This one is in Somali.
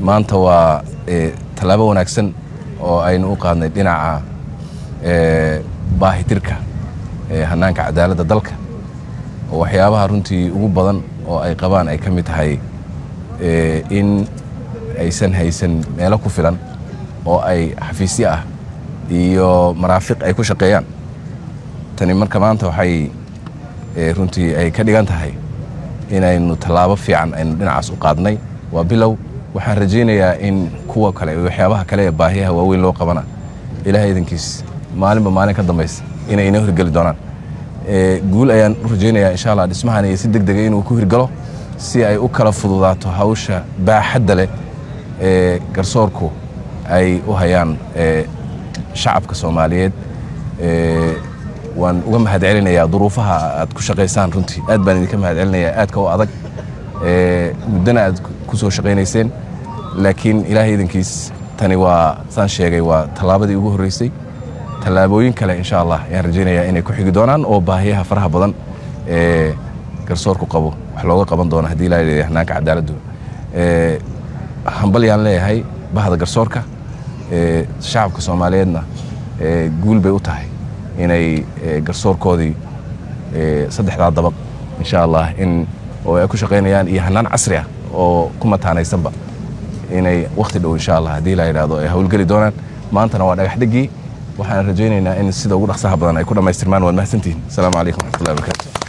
maanta waa tallaabo wanaagsan oo aynu u qaadnay dhinaca baahitirka hanaanka cadaaladda dalka oo waxyaabaha runtii ugu badan oo ay qabaan ay ka mid tahay in aysan haysan meelo ku filan oo ay xafiisyo ah iyo maraafiq ay ku shaqeeyaan tani marka maanta waxay runtii ay ka dhigan tahay inaynu tallaabo fiican aynu dhinacaas u qaadnay waa bilow waxaan rajaynayaa in kuwa kale waxyaabaha kale ee baahiyaha waaweyn loo qabana ilahay idankiis maalinba maalin ka dambaysa inay inoo hirgeli doonaan guul ayaan u rajaynayaa insha allah dhismahan iyo si deg dega inuu ku hirgalo si ay u kala fududaato hawsha baaxadda leh ee garsoorku ay u hayaan shacabka soomaaliyeed waan uga mahad celinayaa duruufaha aad ku shaqaysaan runtii aad baan idinka mahad celinayaa aadka u adag muddana aad ku soo shaqaynayseen laakiin ilaahay idankiis tani waa saan sheegay waa tallaabadii ugu horreysay tallaabooyin kale insha allah ayaan rajaynayaa inay ku xigi doonaan oo baahiyaha faraha badan ee garsoorku qabo wax looga qaban doono haddii ilaa leeyahay hanaanka cadaaladdu hambal yaan leeyahay bahda garsoorka shacabka soomaaliyeedna guul bay u tahay inay garsoorkoodii saddexdaa dabaq insha allah in oo ay ku shaqaynayaan iyo hanaan casri ah oo ku mataanaysanba inay wakhti dhow insha allah haddii la yidhahdo ay howlgeli doonaan maantana waa dhagax dhegii waxaan rajaynaynaa in sida ugu dhaqsaha badan ay ku dhammaystirmaan waad mahadsantihin asalaamu calaykum waxmatullahi wabarakatu